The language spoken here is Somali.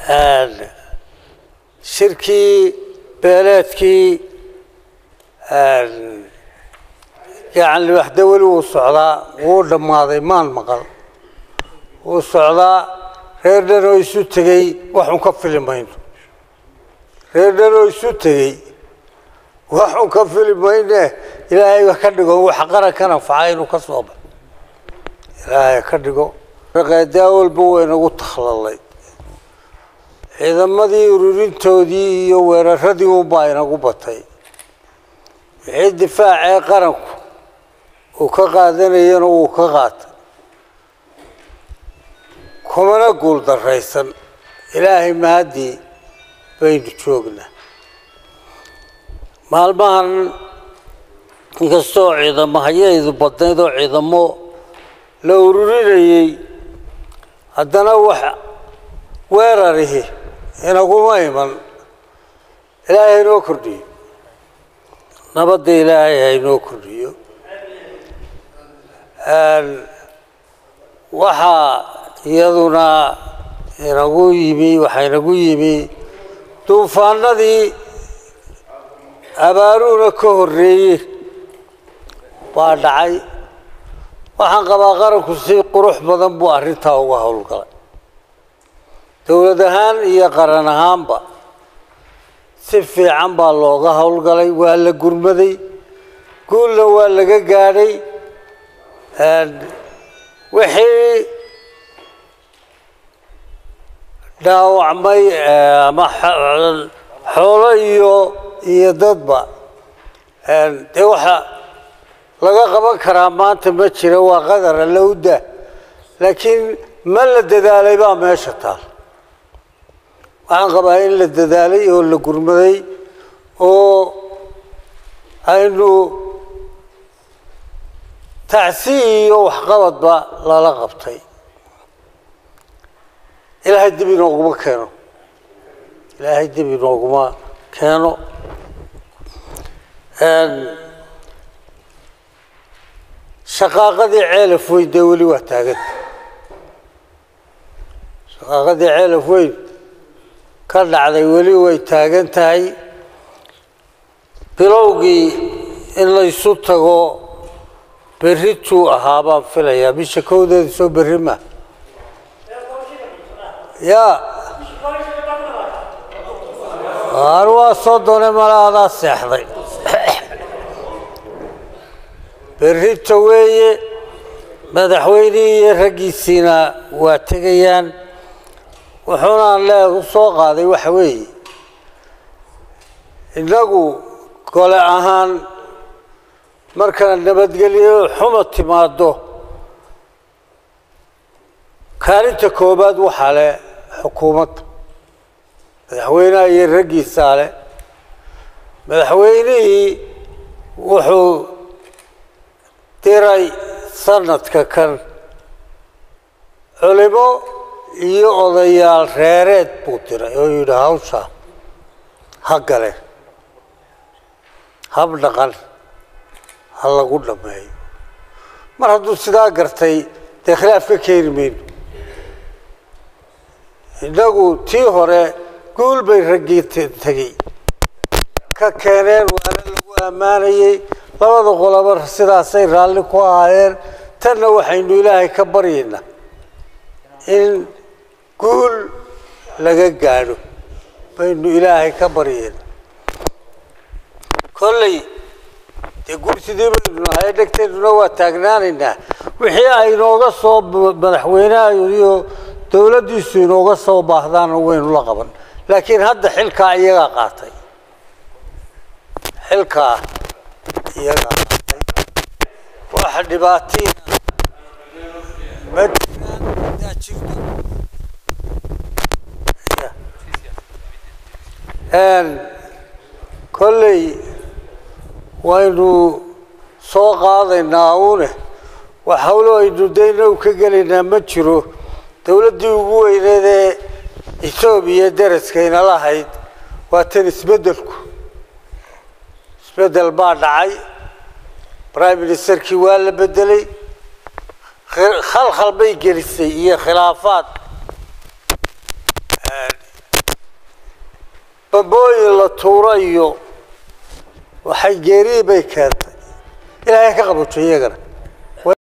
shirkii beeleedkii yacni waxda weli wuu socdaa wuu dhammaaday maan maqal wuu socdaa reer dhan oo isu tegey waxun ka fili mayno reer dhan oo isu tegey waxun ka fili mayne ilaahay wax ka dhigo waxa qarankan anfaca inuu ka soo baxo ilaahay ka dhigo qeedaa walba waynagu takhlalay ciidamadii ururintoodii iyo weeraradii unbaa inagu batay wixii difaacee qaranku uu ka qaadanayana wuu ka qaatay kumana guul daraysan ilaahay mahadii baynu joognaa maalmahan inkastoo ciidamo hayaydu badnayd oo ciidamo la ururinayey haddana wax weerarihi inaguma iman ilaahay haynoo kordhiyo nabadda ilaahay haynoo kordhiyo waxaa iyaduna inagu yimi waxaa inagu yimi duufaanadii abaaruhuna ka horreeyey baa dhacay waxaan qabaa qaranku si qurux badan buu arrintaa uga howlgalay dowlad ahaan iyo qaran ahaanba si fiican baa looga howlgalay waa la gurmaday guulna waa laga gaadhay wixii dhaawacmay ama xoolo iyo iyo dadba dee waxa laga qaban karaa maanta ma jira waa qadar alla u dah laakiin ma la dadaalay baa meesha taal waxaan qabaa in la dadaalay oo la gurmaday oo aynu tacsi iyo waxqabadba lala qabtay ilaahay dib inooguma keeno ilaahay dib inooguma keeno shaqaaqadii ceelaf weyn dee weli waa taaganta shaqaaqadii ceelaf weyn ka dhacday weli way taagan tahay bilowgii in laysu tago berrituu ahaa baan filayaa bisha kowdeeda soo berri ma ya aan waa soo doonay mala adaa seexday berrita weeye madaxweynihii iyo raggiisiina waa tegayaan wuxuunaan leeg u soo qaaday waxa weeye innagu gole ahaan markana nabadgelyo xuma timaado kaalinta koobaad waxaa leh xukuumadda madaxweynaha iyo raggiisaa leh madaxweynihii wuxuu diray sanadka kan culimo iyo odayaal reereed buu diray oo yidhi hawsha ha gale hab dhaqan ha lagu dhammeeyo mar hadduu sidaa gartay dee khilaaf ka keeni mayno innagu tii hore guul bay raggii tegey ka keeneen waana lagu ammaanayey labada qoloba sidaasay raalli ku ahaayeen tanna waxaynu ilaahay ka baryaynaa in guul laga gaadho baynu ilaahay ka baryaynaa kolley dee guursidii baynu nahay dhegteeduna waa taagnaanaynaa wixii ay inooga soo madaxweynaha iyo dowladdiisu inooga soo baahdaana waynu la qaban laakiin hadda xilkaa iyagaa qaatay xilkaa iyagaa qaatay waxa dhibaatiina ma jiraan hadaa jirto kolley waynu soo qaadaynaa une wax hawlo aynu dayna u ka gelaynaa ma jiro dowladdii ugu weyneed ee etoobiya daraskayna lahayd waa tan isbeddelku isbeddel baa dhacay prime ministerkii waa la bedelay khalkhal bay gelisay iyo khilaafaad babooyin la tuuro iyo waxay geerii bay keentay ilaahay ka qabato iyagana